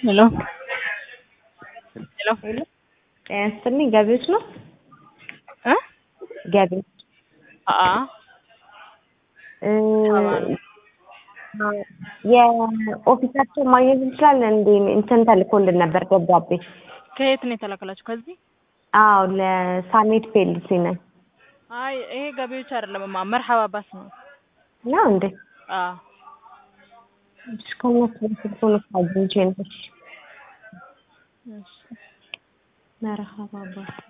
ሄሎ ሄሎ ሄሎ ጤና ይስጥልኝ ገቢዎች ነው እ ገቢዎች አአ እ የኦፊሳቸውን ማግኘት እንችላለን እንዴ እንትን ተልኮልን ነበር ደብዳቤ ከየት ነው የተላከላችሁ? ከዚህ አዎ ለሳሜት ፔልሲ ነን አይ ይሄ ገቢዎች አይደለም ማ መርሐባ ባስ ነው። ነው እንዴ አ እስከሆነ ስልኩን አግኝቼ ነው እሺ መርሐባ ባስ